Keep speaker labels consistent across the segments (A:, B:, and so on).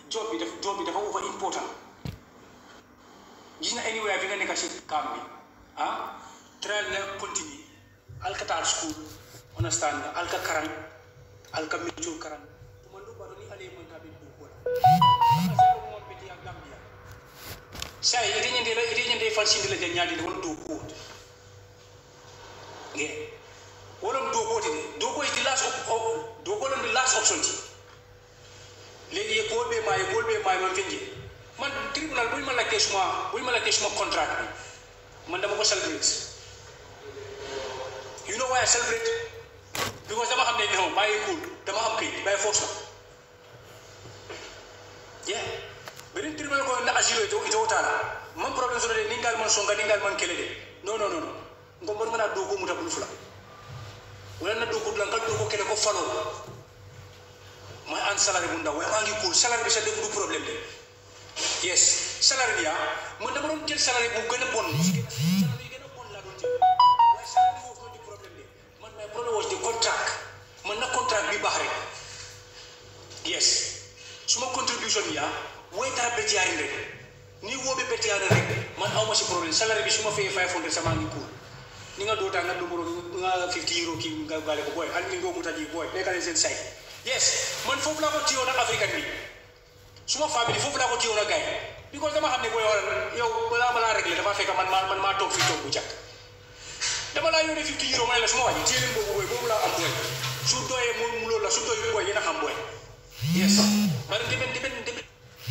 A: job bi daf job bi dafa over important gis nga anywhere fi nga nekk si camp bi ah trial nga continue alka taal school understand nga alka karan alka métier karan tuma ndu baro ni ale man tabi du ko mo beti ya gambia sai ite nyende la ite nyende fan sindi la je nyaadi won do ko nge wolon do ko ti do ko is the last op, op, do ko lon the last option ti léegi ye ko be ma ye ko be ma man finje man tribunal buy ma laajte suma buy ma laajte suma contrat bi man dama ko celebrate you know why I celebrate because dama xam ne non bàyyi cool dama xam këyit bàyyi force la yeah beneen tribunal ko na asilo ito ito tala man problème soto de ningal man songa ningal man kele de non non non ngo mon ngana do ko muta bulu fula wala na do ko la ngal do ko kele ko falo mooy an salary bu ndaw waaye maa ngi cool salary bi sa dégg du problème de yes salary bi ah man dama doon jël salary bu gën a bon salary bi gën a bon laa doon jël waaye salary bi foofu di problème de man my problem was the contract man na contract bi baax rek yes suma contribution bi ah woy dara bett yaari rek ni woo bi bett yaari rek man aw ma si problème salary bi su ma fayee 500 sama ngi cool ni nga doota nga numero nga 50 euro kii nga gaale ko booy an ni ngoo muta ji booy nekkale seen say yes man foofu laa ko tiyoon ak africain bi suma famille foofu laa ko tiyoon ak gars yi because dama xam ne booy war yow balaa balaa réglé dafa fekk man maa man maa toog fii toog bu jàkk dama laa yónnee 50 euro ma ne la suma wàññi téye leen boobu booy boobu laa am booy su doyee mu mu loolu la su doyee booy yéen a xam booy yes bari demen demen demen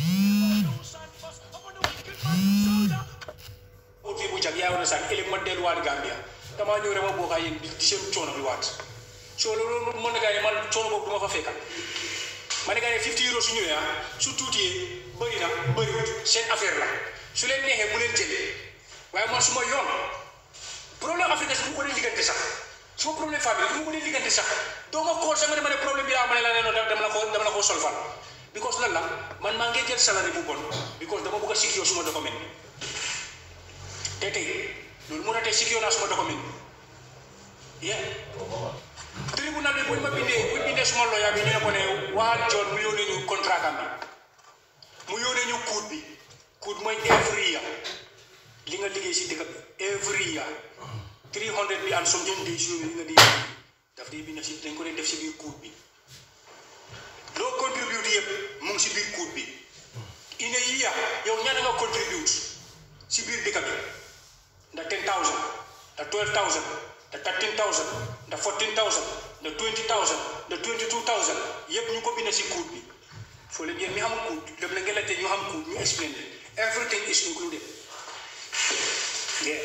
A: o fii bu jàkk yaa wane sax ëllëg ma delluwaat Gambia damaa ñëw rek ma bokk ak yéen di di seen coono bi waat soo loolu mën na gaa ne man coono boobu du ma fa fekka ma ne gaa ne 50 euros su ñëwee ah su tuutiyee bëri na bëriwut seen affaire la su leen neexee bu leen jëlee waaye man su ma yoon problème africain su ma ko dee liggante sax su ma problème famille su ma ko dee liggante sax doo ma kool sax nga ne ma ne problème bi laa ma ne la ne dama la ko dama la ko solfal because lan la man maa ngi jël salary bu bon because dama bëgg a secure suma document te tey loolu moo tax tey secure naa suma document yeah tribunal bi buñ ma bindee buñ bindee suma lawyer bi ñu ne ko ne waa John mu yónnee ñu contrat am bi mu yónnee ñu coût bi coût mooy every year li nga liggéey si dëkk bi every year 300 bi and something days yooyu li nga di daf dee bind si dañ ko dee def si biir coût bi loo contribute yëpp mu ngi si biir coût bi in a year yow ñaata nga contribute si biir dëkk bi ndax 10000 ndax 12000 ndax 13000 ndax 14000 ndax 20000 ndax 22000 yëpp ñu ko bind si coût bi foo leen yéen mi xam coût dem la ngeen laajte ñu xam coût ñu explain leen everything is included yeah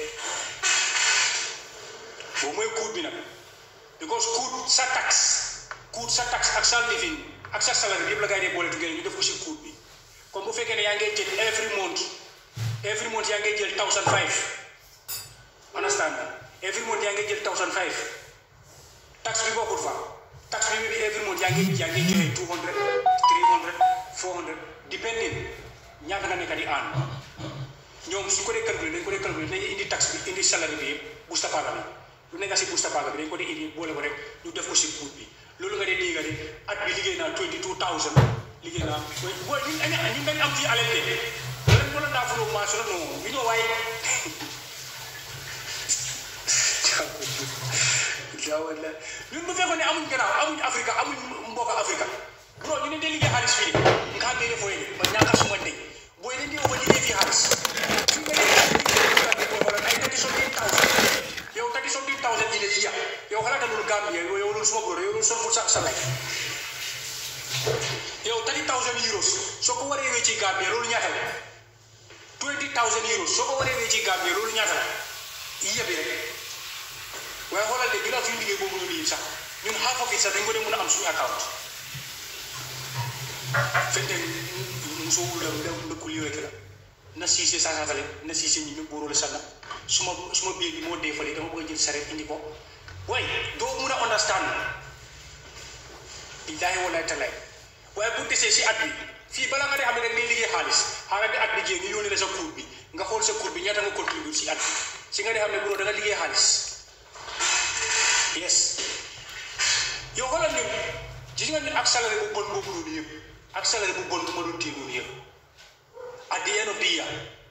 A: boobu mooy coût bi nag because coût sa taxe coût sa taxe ak sa living ak sa salaire bi yëpp la gars yi dee boole tuggee ñu def ko si coût bi comme bu fekkee ne yaa ngay jël every month every month yaa ngay jël thousand five understand every month yaa ngay jël thousand five tax bi bokkul fa tax bi bi every month yaa ngi yaa ngi joxe two hundred three hundred four hundred depending ñaata nga nekk di aan ñoom su ko dee calculer dañ ko dee calculer dañuy indi tax bi indi salaire bi yëpp busta paaga bi lu nekk si busta paaga bi dañ ko dee indi boole ko rek ñu def ko si coût bi loolu nga dee dégg de at bi liggéey naa twenty two thousand liggéey naa booy ñun dañu ñun dañu am fii alal de lan moo la daa fuloo maa solo non bi ñoo waaye jaawal la ñun bu fekkoon ne amuñ gannaaw amuñ Afrique amuñ mbokk Afrique bro ñu ne dee liggéey xaalis fii de nga xam ne fooy de ba ñaaka suma ndey booy dañ dee ba liggéey fii xaalis su nga dee booy wala ay thirty something thousand yow thirty something thousand yi ne yi yàq yow xalaata loolu Gambie yow loolu suma bro yow loolu sol sa sa lay yow thirty thousand euros soo ko waree wecci Gambie loolu ñaata la twenty thousand euros soo ko waree wecci Gambie loolu ñaata la yëpp rek waaye xoolal de ginnaaw suñu liggéey boobu noonu yëpp sax ñun half of it sax dañ ko dee mën a am suñu account fente muso wula nda kuli rek la na siise sasatale na siise ñi mi borole sanna suma suma biir bi moo dee fale dama bëgg a jël saret indi ko waaye doo mun a understand billahi wallahi talaay waaye bu desee si at bi fii bala nga dee xam ne dañ lay liggéey xaalis xaaral bi at bi jéem ñu yónnee la sa cour bi nga xool sa cour bi ñaata nga contribute si at bi si nga dee xam ne bro da nga liggéey xaalis yes yow xoolal ñun gis nga ni ak salaire bu bon boobu noonu yëpp ak salaire bu bon bu ma doon téye noonu the end of the year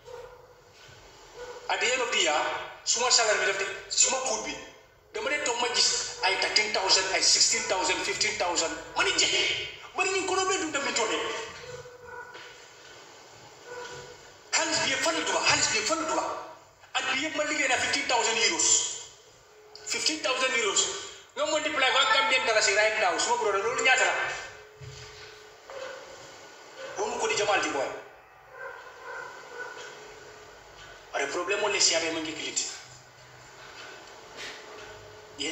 A: at the end of the year suma salaire bi def de suma kuut bi dama dee toog ma gis ay 13000 ay 16000 15000 ma ni jeex bari ñu ko doon dundam ni toogee xaalis bi yëpp fan la dugal xaalis bi yëpp fan la dugal at bi yëpp ma liggéey naa 15000 euros 15000 euros nga multiply ko ak Gambian dalasi right now suma brother loolu ñaata la boo mu ko di jamal di boy are problème mo le siabe ma ngi kilit ye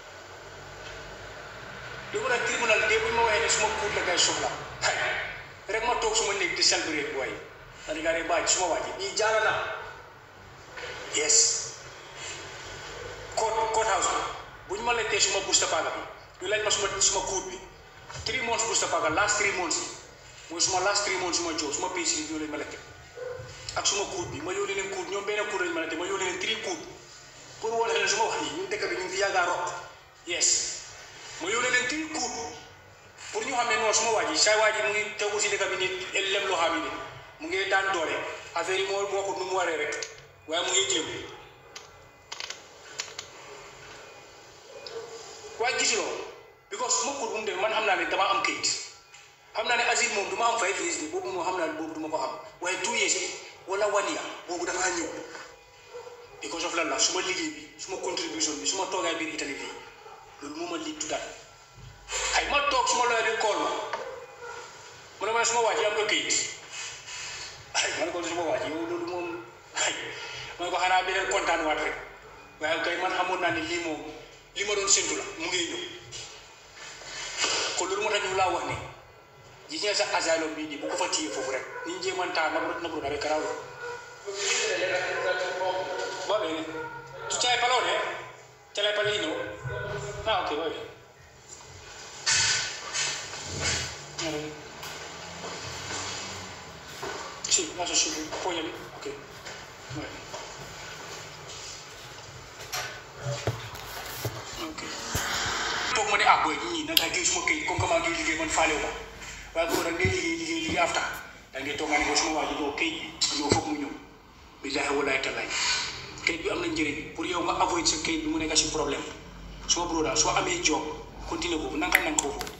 A: li ko nag tribunal de bu ma waxee ne suma kuut la kay soxla hay rek ma toog suma néeg di célébrer boy ma ne gaa baaj suma waaji bii jaara na yes court court house bi bu ñu ma lettee suma busta paaga bi ñu laaj ma suma suma kuut bi three months busta paaga last three months yi mooy suma last three months suma job suma pay si ñoo leen ma lette ak suma kuut bi ma yónnee leen kuut ñoom benn kuut lañ ma lette ma yónnee leen three kuut pour wane leen suma wax yi ñun dëkk bi ñu ngi fi yàggaa rot yes ma yónnee leen three kuut pour ñu xam ne non suma waa ji saa waa ji mu ngi tegu si dëkk bi ni lem loo xam ne mu ngi daan doole affaire yi moo moo ko nu mu waree rek waaye mu ngi jéem waaye gisuloo because suma kuut bu mu demee man xam naa ne dama am kayit xam naa ne asile moom du ma am five years bi boobu moom xam naa ne boobu du ma ko xam waaye two years bi wala one year boobu dafa ñëw because of lan la suma liggéey bi suma contribution bi suma toogaay biir Italie bi loolu moo ma lii tuddaat ay ma toog suma lawyer bi call ma mu ne ma ne suma waa ji am nga kayit ay ma ne ko suma waa ji yow loolu moom ay ma ne ko xanaa beneen kontaan waat rek waaye kay man xamoon naa ne lii moom li ma doon séntu la mu ngi ñëw kon loolu moo tax ñu laa wax ne gis nga sa asylum bii nii bu ko fa téye foofu rek ni ñu jéemantaa nabro nabro dabe karaw va bene tu c'hai il pallone ce l'hai il pallino ah ok va bene sì lascia su appoggiami ok va bene ok toog ma ne ah booy ñii nag ay suma kay comme comment ngi liggéey man faale wu ma waaye bu ko nag ngay liggéey liggéey liggéey afta da ngay toog nga ne ko suma waa ji doo kay ñoo foog mu ñëw billaahi wallaahi tallaay kayit bi am na njëriñ pour yow nga avoid sa kayit bi mu nekk si problème suma broda soo amee job continuer boobu nanga nanga foofu